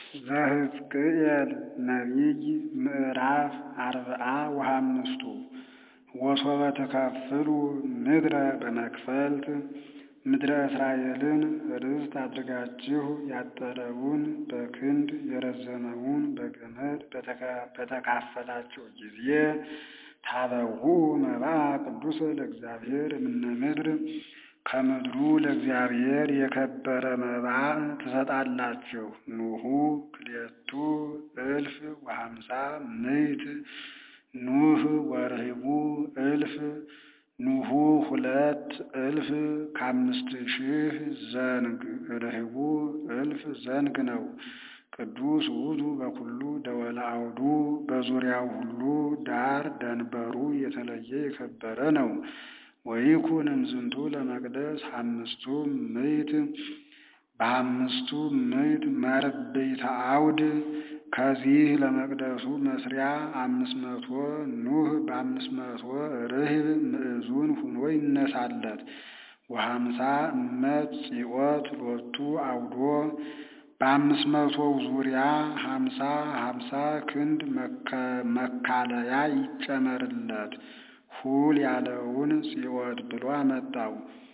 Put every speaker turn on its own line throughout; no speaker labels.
ዘሕዝቅኤል ነቢይ ምዕራፍ አርብዓ ወሐምስቱ ወሶበ ተካፍሉ ምድረ በመክፈልት ምድረ እስራኤልን ርስት አድርጋችሁ ያጠረውን በክንድ የረዘመውን በገመድ በተካፈላችሁ ጊዜ ታበዉ መባአ ቅዱስ ለእግዚአብሔር እምነ ምድር ከምድሩ ለእግዚአብሔር የከበረ መባዕ ትሰጣላችሁ። ኑሁ ክልኤቱ እልፍ ወሀምሳ ምዕት ኑህ ወርሂቡ እልፍ ኑሁ ሁለት እልፍ ከአምስት ሺህ ዘንግ ርሂቡ እልፍ ዘንግ ነው። ቅዱስ ውእቱ በኩሉ ደወለ አውዱ በዙሪያው ሁሉ ዳር ደንበሩ የተለየ የከበረ ነው። ወይኩን እምዝንቱ ለመቅደስ አምስቱ ምዕት በአምስቱ ምዕት መርብዕተ አውድ ከዚህ ለመቅደሱ መስሪያ አምስት መቶ ኑህ በአምስት መቶ ርህብ ምዕዙን ሁኖ ይነሳለት። ወሀምሳ እመት ጽዮት ሎቱ አውዶ በአምስት መቶው ዙሪያ ሀምሳ ሀምሳ ክንድ መካለያ ይጨመርለት። ሁል ያለውን ጽዮት ብሎ አመጣው።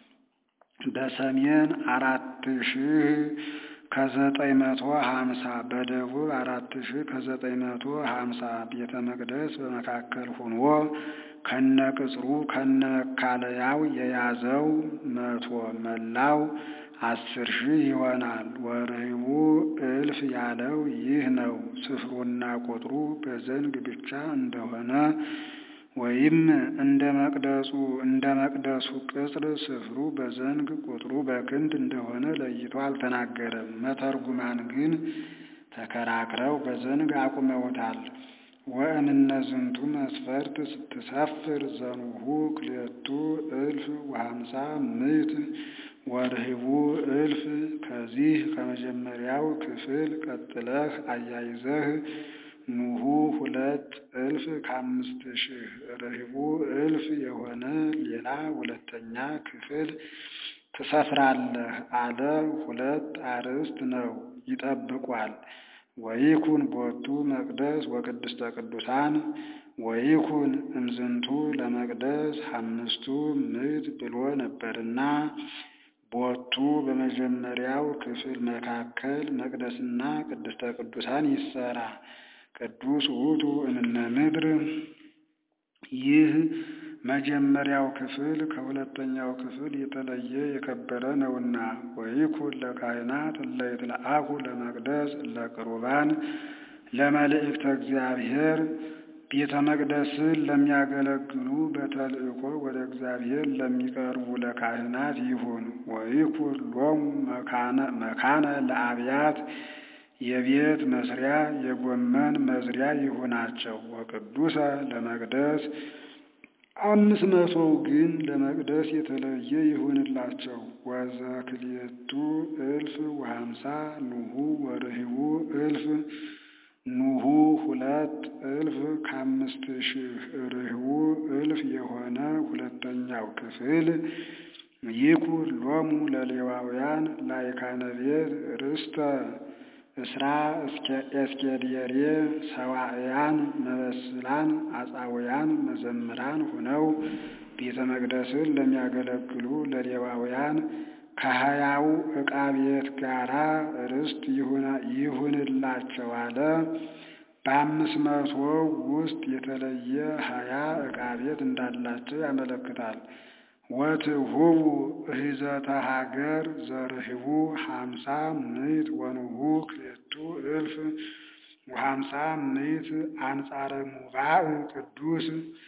በሰሜን አራት ሺህ ከዘጠኝ መቶ ሀምሳ በደቡብ አራት ሺህ ከዘጠኝ መቶ ሀምሳ ቤተ መቅደስ በመካከል ሁኖ ከነ ቅጽሩ ከነ መካለያው የያዘው መቶ መላው አስር ሺህ ይሆናል። ወርሂቡ እልፍ ያለው ይህ ነው። ስፍሩና ቁጥሩ በዘንግ ብቻ እንደሆነ ወይም እንደ መቅደሱ እንደ መቅደሱ ቅጽር ስፍሩ በዘንግ ቁጥሩ በክንድ እንደሆነ ለይቶ አልተናገረም። መተርጉማን ግን ተከራክረው በዘንግ አቁመውታል። ወእምነ ዝንቱ መስፈርት ስትሰፍር ዘኑሁ ክልኤቱ እልፍ ወሀምሳ ምዕት ወርሂቡ እልፍ ከዚህ ከመጀመሪያው ክፍል ቀጥለህ አያይዘህ ኑሁ ሁለት እልፍ ከአምስት ሺህ ርሂቡ እልፍ የሆነ ሌላ ሁለተኛ ክፍል ትሰፍራለህ አለ። ሁለት አርዕስት ነው ይጠብቋል። ወይኩን ቦቱ መቅደስ ወቅድስተ ቅዱሳን ወይኩን እምዝንቱ ለመቅደስ አምስቱ ምዕት ብሎ ነበርና ቦቱ በመጀመሪያው ክፍል መካከል መቅደስና ቅድስተ ቅዱሳን ይሰራ። ቅዱስ ውእቱ እምነ ምድር ይህ መጀመሪያው ክፍል ከሁለተኛው ክፍል የተለየ የከበረ ነውና። ወይኩን ለካህናት እለ ይትለአኩ ለመቅደስ እለ ቅሩባን ለመልእክተ እግዚአብሔር ቤተ መቅደስን ለሚያገለግሉ በተልእኮ ወደ እግዚአብሔር ለሚቀርቡ ለካህናት ይሁን። ወይኩን ሎሙ መካነ ለአብያት የቤት መስሪያ የጎመን መዝሪያ ይሁናቸው። ወቅዱሰ ለመቅደስ አምስት መቶው ግን ለመቅደስ የተለየ ይሁንላቸው። ወዘክልኤቱ እልፍ ወሀምሳ ኑሁ ወርሂቡ እልፍ ኑሁ ሁለት እልፍ ከአምስት ሺህ ርሂቡ እልፍ የሆነ ሁለተኛው ክፍል ይኩን ሎሙ ለሌዋውያን ላይካነ ቤት ርስተ እስራ እስኬድየሬ ሰዋዕያን መበስላን አጻውያን መዘምራን ሆነው ቤተ መቅደስን ለሚያገለግሉ ለሌዋውያን ከሀያው ዕቃ ቤት ጋራ ርስት ይሁንላቸው አለ። በአምስት መቶ ውስጥ የተለየ ሀያ ዕቃ ቤት እንዳላቸው ያመለክታል። ወትሁቡ እሂዘተ ሀገር ዘርሂቡ ሀምሳ ምዕት ወኑሁ ክልኤቱ እልፍ ወሀምሳ ምዕት አንጻረ ሙባእ ቅዱስ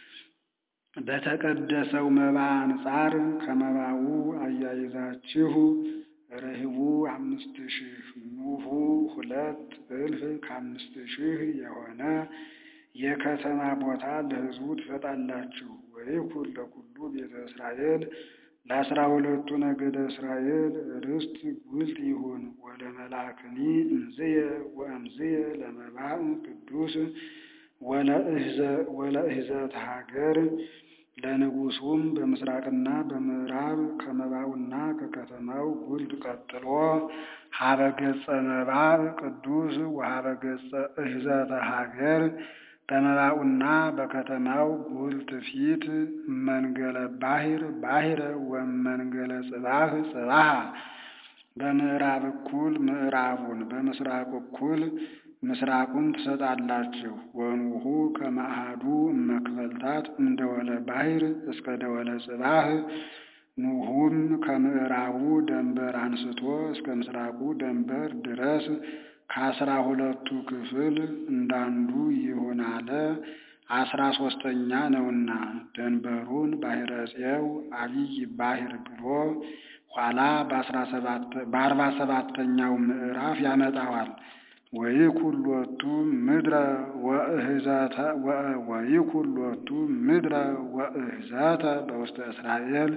በተቀደሰው መባ አንጻር ከመባው አያይዛችሁ ርሂቡ አምስት ሺህ ኑሁ ሁለት እልፍ ከአምስት ሺህ የሆነ የከተማ ቦታ ለሕዝቡ ትሰጣላችሁ። ወይኩን ለኩሉ ቤተ እስራኤል ለአስራ ሁለቱ ነገደ እስራኤል ርስት ጉልት ይሁን። ወደ መልአክኒ እምዝየ ወእምዝየ ለመባእ ቅዱስ ወለእህዘት ሀገር ለንጉሱም በምስራቅና በምዕራብ ከመባውና ከከተማው ጉልት ቀጥሎ ሀበ ገጸ መባዕ ቅዱስ ወሀበ ገጸ እህዘተ ሀገር በመባኡና በከተማው ጉልት ፊት መንገለ ባሕር ባሕረ ወመንገለ ጽባህ ጽባሃ በምዕራብ እኩል ምዕራቡን በምስራቅ እኩል ምስራቁን ትሰጣላችሁ። ወኑሁ ከመአሐዱ እመክፈልታት እምደወለ ባሕር እስከ ደወለ ጽባህ ኑሁም ከምዕራቡ ደንበር አንስቶ እስከ ምስራቁ ደንበር ድረስ ከአስራ ሁለቱ ክፍል እንዳንዱ ይሁን አለ። አስራ ሶስተኛ ነውና ደንበሩን ባሕረ ፄው አብይ ባሕር ብሎ ኋላ በአርባ ሰባተኛው ምዕራፍ ያመጣዋል። ወይኩን ሎቱ ምድረ ወእህዘተ ወይኩን ሎቱ ምድረ ወእህዘተ በውስተ እስራኤል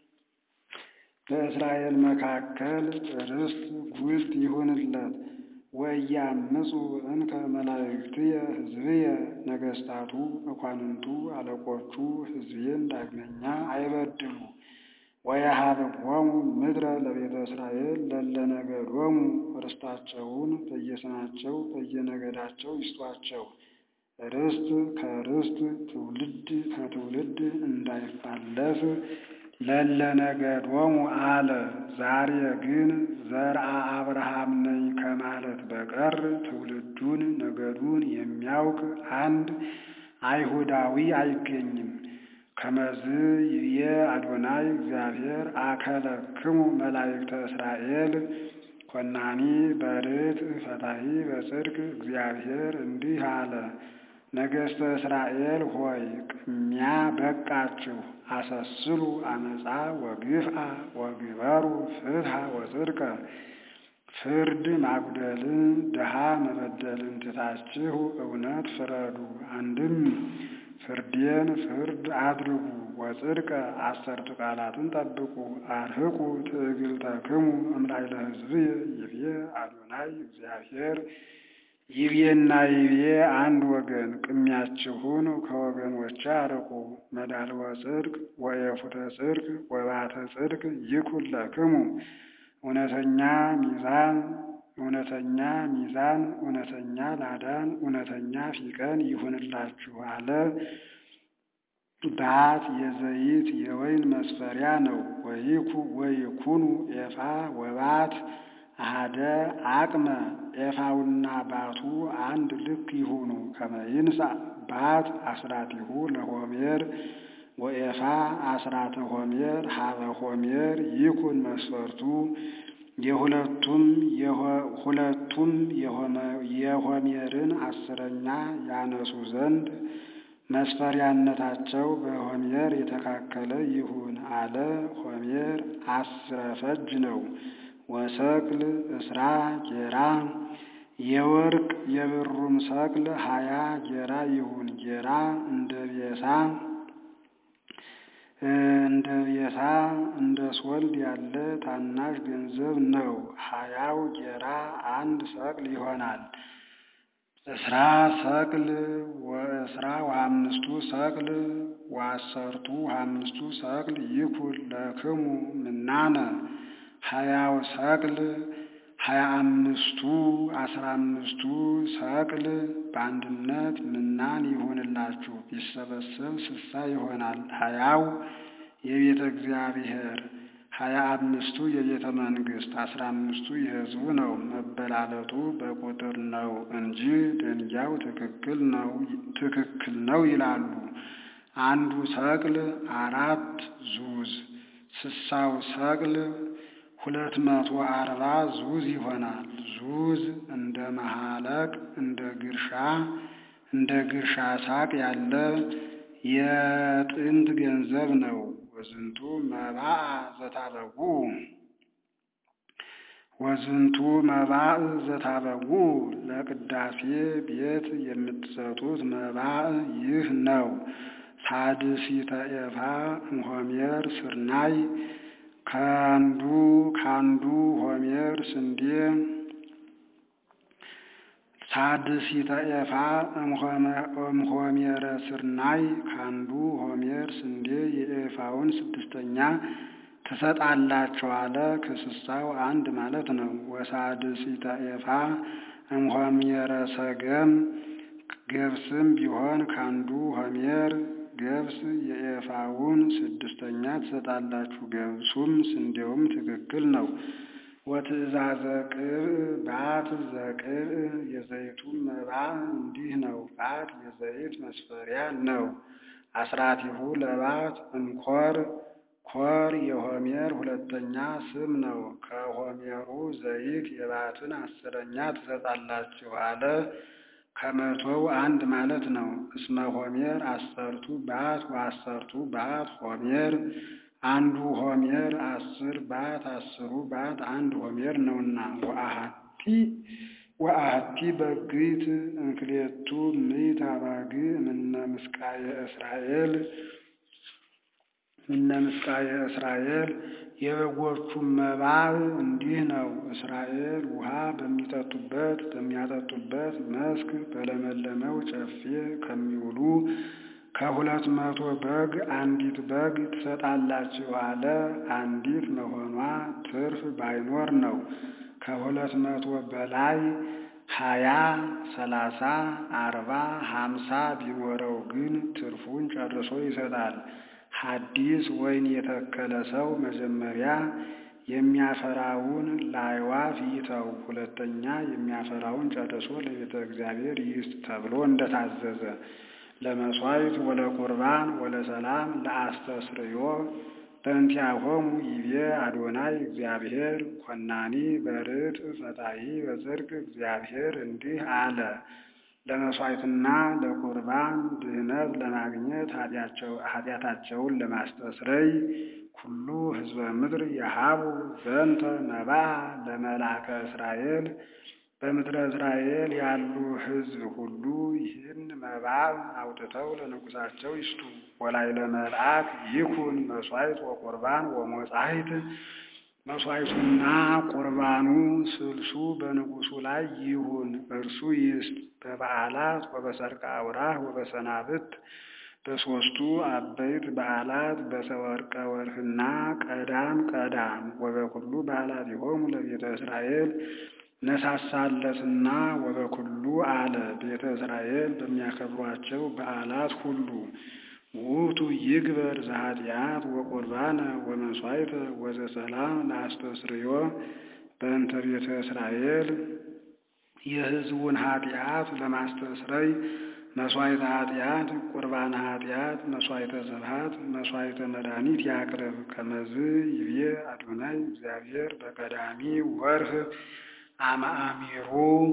በእስራኤል መካከል ርስት ጉልት ይሁንለት። ወያምፁ እንከ መላእክትየ ሕዝብየ ነገሥታቱ መኳንንቱ አለቆቹ ሕዝቤን ዳግመኛ አይበድሉ። ወየሀብዎሙ ምድረ ለቤተ እስራኤል ለለ ነገዶሙ ርስታቸውን በየስማቸው በየነገዳቸው ይስጧቸው። ርስት ከርስት ትውልድ ከትውልድ እንዳይፋለስ ለለ ነገዶሙ አለ። ዛሬ ግን ዘርአ አብርሃም ነኝ ከማለት በቀር ትውልዱን ነገዱን የሚያውቅ አንድ አይሁዳዊ አይገኝም። ከመዝ ይብዬ አዶናይ እግዚአብሔር አከለክሙ መላእክተ እስራኤል ኮናኒ በርት ፈታሒ በጽድቅ እግዚአብሔር እንዲህ አለ። ነገሥተ እስራኤል ሆይ ቅሚያ በቃችሁ፣ አሰስሉ አመፃ ወግፍአ ወግበሩ ፍትሐ ወጽድቀ ፍርድ ማጉደልን ድሃ መበደልን ትታችሁ እውነት ፍረዱ። አንድም ፍርዴን ፍርድ አድርጉ። ወጽድቀ አሰርቱ ቃላትን ጠብቁ። አርህቁ ትዕግልተክሙ እምላዕለ ሕዝብየ ይብዬ አዶናይ እግዚአብሔር ይብዬና ይብዬ አንድ ወገን ቅሚያችሁን ከወገኖች አርቁ። መዳልወ ጽድቅ ወየፉተ ጽድቅ ወባተ ጽድቅ ይኩን ለክሙ እውነተኛ ሚዛን እውነተኛ ሚዛን እውነተኛ ላዳን እውነተኛ ፊቀን ይሁንላችሁ አለ። ባት የዘይት የወይን መስፈሪያ ነው። ወይኩ ወይኩኑ ኤፋ ወባት አሃደ አቅመ ኤፋውና ባቱ አንድ ልክ ይሁኑ። ከመይንሳ ባት አስራቲሁ ለሆሜር ወኤፋ አስራተ ሆሜር ሀበ ሆሜር ይኩን መስፈርቱ የሁለቱም ሁለቱም የሆሜርን አስረኛ ያነሱ ዘንድ መስፈሪያነታቸው በሆሜር የተካከለ ይሁን አለ። ሆሜር አስረ ፈጅ ነው። ወሰቅል እስራ ጌራ የወርቅ የብሩም ሰቅል ሀያ ጌራ ይሁን። ጌራ እንደ ቤሳ እንደ ቤሳ እንደ ሶልድ ያለ ታናሽ ገንዘብ ነው። ሀያው ጌራ አንድ ሰቅል ይሆናል። እስራ ሰቅል ወእስራ ወአምስቱ ሰቅል ወአሰርቱ አምስቱ ሰቅል ይኩን ለክሙ ምናነ ሀያው ሰቅል ሀያ አምስቱ አስራ አምስቱ ሰቅል በአንድነት ምናን ይሁንላችሁ። ቢሰበሰብ ስሳ ይሆናል። ሀያው የቤተ እግዚአብሔር ሀያ አምስቱ የቤተ መንግስት አስራ አምስቱ የሕዝቡ ነው። መበላለጡ በቁጥር ነው እንጂ ደንጊያው ትክክል ነው ትክክል ነው ይላሉ። አንዱ ሰቅል አራት ዙዝ ስሳው ሰቅል ሁለት መቶ አርባ ዙዝ ይሆናል። ዙዝ እንደ መሃለቅ እንደ ግርሻ እንደ ግርሻ ሳቅ ያለ የጥንት ገንዘብ ነው። ወዝንቱ መባዕ ዘታበጉ ወዝንቱ መባዕ ዘታበጉ ለቅዳሴ ቤት የምትሰጡት መባዕ ይህ ነው። ሳድሲተ ኤፋ እምሆሜር ስርናይ ከአንዱ ከአንዱ ሆሜር ስንዴ ሳድሲተ ኤፋ እምሆሜረ ስርናይ ከአንዱ ሆሜር ስንዴ የኤፋውን ስድስተኛ ትሰጣላችሁ አለ። ከስሳው አንድ ማለት ነው። ወሳድሲተ ኤፋ እምሆሜረ ሰገም ገብስም ቢሆን ከአንዱ ሆሜር ገብስ የኤፋውን ስድስተኛ ትሰጣላችሁ። ገብሱም ስንዴውም ትክክል ነው። ወትእዛዘ ቅብእ ባት ዘቅብእ የዘይቱም መባ እንዲህ ነው። ባት የዘይት መስፈሪያ ነው። አስራቲሁ ለባት እንኮር ኮር የሆሜር ሁለተኛ ስም ነው። ከሆሜሩ ዘይት የባትን አስረኛ ትሰጣላችሁ አለ። ከመቶው አንድ ማለት ነው። እስመ ሆሜር አሰርቱ ባት ወአሰርቱ ባት ሆሜር አንዱ ሆሜር አስር ባት አስሩ ባት አንድ ሆሜር ነውና ወአሐቲ ወአሐቲ በግይት እንክሌቱ ምዕት አባግ እምነ ምስቃየ እስራኤል እምነ ምስቃየ እስራኤል የበጎቹም መባብ እንዲህ ነው። እስራኤል ውሃ በሚጠጡበት በሚያጠጡበት መስክ በለመለመው ጨፌ ከሚውሉ ከሁለት መቶ በግ አንዲት በግ ትሰጣላችሁ አለ። አንዲት መሆኗ ትርፍ ባይኖር ነው። ከሁለት መቶ በላይ ሀያ ሰላሳ አርባ ሀምሳ ቢኖረው ግን ትርፉን ጨርሶ ይሰጣል። ሐዲስ ወይን የተከለ ሰው መጀመሪያ የሚያፈራውን ለአዕዋፍ ይተው፣ ሁለተኛ የሚያፈራውን ጨርሶ ለቤተ እግዚአብሔር ይስጥ ተብሎ እንደታዘዘ ለመሥዋዕት ወለቁርባን ወለሰላም ለአስተስርዮ በእንቲአሆሙ ይቤ አዶናይ እግዚአብሔር ኮናኒ በርት ፈታሒ በጽድቅ እግዚአብሔር እንዲህ አለ። ለመሥዋዕትና ለቁርባን ድህነት ለማግኘት ኃጢአታቸውን ለማስተስረይ ኩሉ ሕዝበ ምድር የሀቡ ዘንተ መባዓ ለመልአከ እስራኤል በምድረ እስራኤል ያሉ ሕዝብ ሁሉ ይህን መባዕ አውጥተው ለንጉሳቸው ይስጡ። ወላዕለ መልአክ ይኩን መሥዋዕት ወቁርባን ወሞጻሕት መሥዋዕቱና ቁርባኑ ስልሱ በንጉሱ ላይ ይሁን፣ እርሱ ይስጥ። በበዓላት ወበሰርቀ አውራህ ወበሰናብት በሦስቱ አበይት በዓላት በሰወርቀ ወርህና ቀዳም ቀዳም ወበኩሉ በዓላት ይሆሙ ለቤተ እስራኤል ነሳሳለትና ወበኩሉ አለ ቤተ እስራኤል በሚያከብሯቸው በዓላት ሁሉ ውእቱ ይግበር ዘኃጢአት ወቁርባነ ወመሥዋዕተ ወዘሰላም ለአስተስርዮ በእንተ ቤተ እስራኤል የሕዝቡን ኃጢአት ለማስተስረይ መሥዋዕተ ኃጢአት፣ ቁርባነ ኃጢአት፣ መሥዋዕተ ዘብሐት፣ መሥዋዕተ መድኃኒት ያቅርብ። ከመዝ ይቤ አዶናይ እግዚአብሔር በቀዳሚ ወርህ አማአሚሩ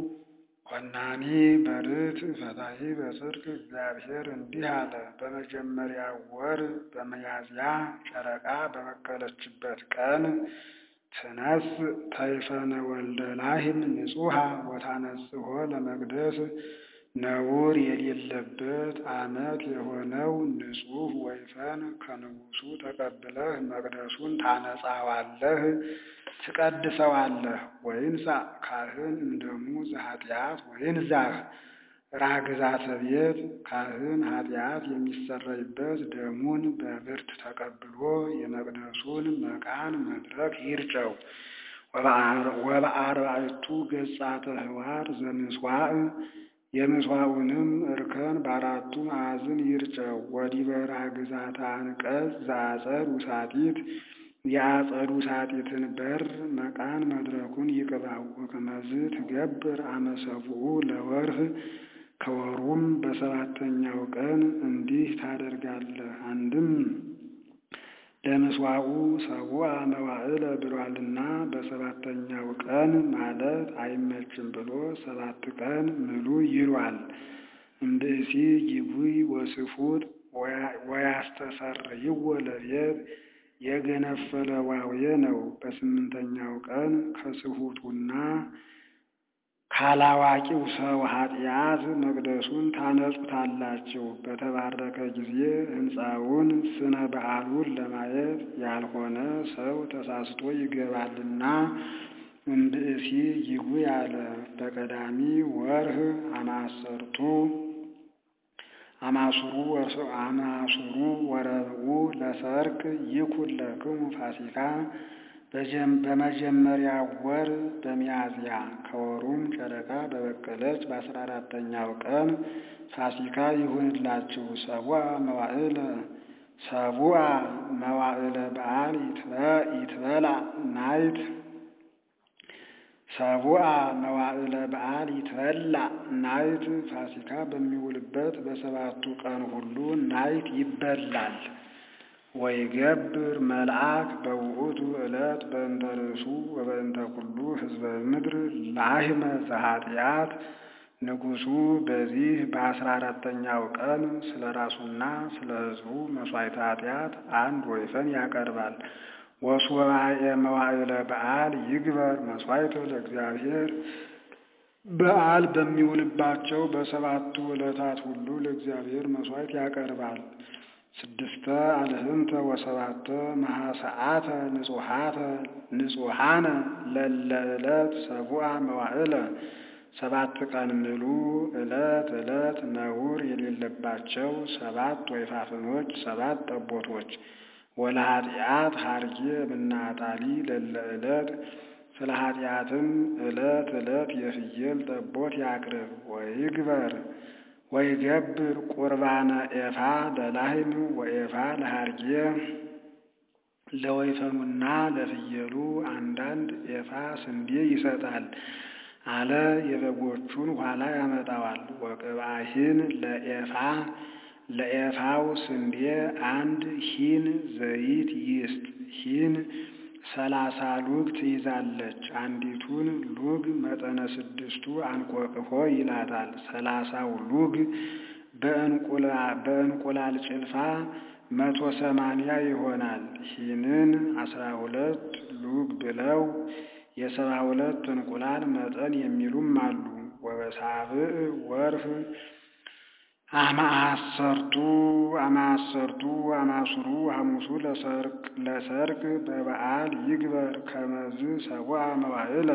ኮናኒ በርት ፈታሒ በጽድቅ እግዚአብሔር እንዲህ አለ። በመጀመሪያ ወር በሚያዝያ ጨረቃ በበቀለችበት ቀን ትነስ ተይፈነ ወልደ ላህም ንጹሐ ወታነጽሖ ለመቅደስ ነውር የሌለበት ዓመት የሆነው ንጹሕ ወይፈን ከንጉሡ ተቀብለህ መቅደሱን ታነጻዋለህ፣ ትቀድሰዋለህ። ወይንሳ ካህን እምደሙ ዘኃጢአት ወይንዛህ ራግዛተ ቤት ካህን ኃጢአት የሚሰረይበት ደሙን በብርት ተቀብሎ የመቅደሱን መቃን መድረክ ይርጨው። ወበአርባዕቱ ገጻተ ህዋር ዘምስዋዕ የምስዋዑንም እርከን በአራቱ ማዕዝን ይርጨው። ወዲበ ራግዛተ አንቀጽ ዘአጸድ ውሳጢት የአጸዱ ሳጢትን በር መቃን መድረኩን ይቅባው። ወከመዝ ትገብር አመሰብኡ ለወርህ ከወሩም በሰባተኛው ቀን እንዲህ ታደርጋለህ። አንድም ለምስዋዑ ሰቡአ መዋዕለ ብሏልና በሰባተኛው ቀን ማለት አይመችም ብሎ ሰባት ቀን ምሉ ይሏል። እምብእሲ ጊቡይ ወስፉጥ ወያስተሰርይዎ ለቤት የገነፈለ ዋውየ ነው። በስምንተኛው ቀን ከስሁቱና ካላዋቂው ሰው ኃጢአት መቅደሱን ታነጹታላችሁ። በተባረከ ጊዜ ሕንፃውን ስነ በዓሉን ለማየት ያልሆነ ሰው ተሳስቶ ይገባልና እምብእሲ ይጉ ያለ በቀዳሚ ወርህ አማሰርቱ አማሱሩ አማሱሩ ወረብኡ ለሰርክ ይኩን ለክሙ ፋሲካ በመጀመሪያ ወር በሚያዝያ ከወሩም ጨረቃ በበቀለች በአስራ አራተኛው ቀን ፋሲካ ይሁንላችሁ። ሰቡአ መዋዕለ ሰቡአ መዋዕለ በዓል ይትበላ ናይት ሰቡአ መዋዕለ በዓል ይትበላ ናይት ፋሲካ በሚውልበት በሰባቱ ቀን ሁሉ ናይት ይበላል። ወይገብር መልአክ በውእቱ ዕለት በእንተ ርእሱ ወበእንተ ኩሉ ሕዝበ ምድር ላህመ ዘኃጢአት ንጉሡ በዚህ በአስራ አራተኛው ቀን ስለ ራሱና ስለ ሕዝቡ መሥዋዕተ ኃጢአት አንድ ወይፈን ያቀርባል። ወሱባኤ መዋዕለ በዓል ይግበር መሥዋዕተ ለእግዚአብሔር በዓል በሚውልባቸው በሰባቱ ዕለታት ሁሉ ለእግዚአብሔር መሥዋዕት ያቀርባል። ስድስተ አልህንተ ወሰባተ መሐሰዓተ ንጹሐተ ንጹሐነ ለለ ዕለት ሰቡአ መዋዕለ ሰባት ቀን ምሉ ዕለት ዕለት ነውር የሌለባቸው ሰባት ወይፋፍኖች ሰባት ጠቦቶች ወለኃጢአት ሀርጌ ምናጣሊ ለለ ዕለት ስለ ኃጢአትም ዕለት ዕለት የፍየል ጠቦት ያቅርብ። ወይግበር ወይገብር ቁርባነ ኤፋ ለላህም ወኤፋ ለሀርጌ ለወይፈኑና ለፍየሉ አንዳንድ ኤፋ ስንዴ ይሰጣል አለ። የበጎቹን ኋላ ያመጣዋል። ወቅብአሂን ለኤፋ ለኤፋው ስንዴ አንድ ሂን ዘይት ይስጥ። ሂን ሰላሳ ሉግ ትይዛለች። አንዲቱን ሉግ መጠነ ስድስቱ አንቆቅሆ ይላታል። ሰላሳው ሉግ በእንቁላል ጭልፋ መቶ ሰማንያ ይሆናል። ሂንን አስራ ሁለት ሉግ ብለው የሰባ ሁለት እንቁላል መጠን የሚሉም አሉ። ወበሳብዕ ወርህ አማሰርቱ አማሰርቱ አማሱሩ ሐሙሱ ለሰርክ በበዓል ይግበር ከመዝ ሰቡአ መዋዕለ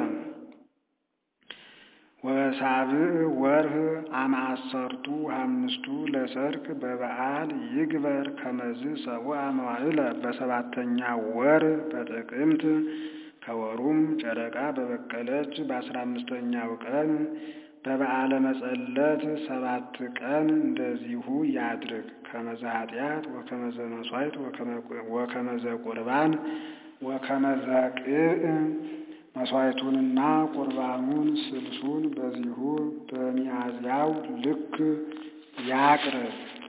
ወበሳብዕ ወርህ አማሰርቱ አምስቱ ለሰርክ በበዓል ይግበር ከመዝ ሰቡአ መዋዕለ በሰባተኛ ወር በጥቅምት ከወሩም ጨረቃ በበቀለች በአስራ አምስተኛው ቀን በበዓለ መጸለት ሰባት ቀን እንደዚሁ ያድርግ። ከመዘ ኃጢአት ወከመዘ መሥዋዕት ወከመዘ ቁርባን ወከመዘ ቅዕ መሥዋዕቱንና ቁርባኑን ስልሱን በዚሁ በሚያዝያው ልክ ያቅርብ።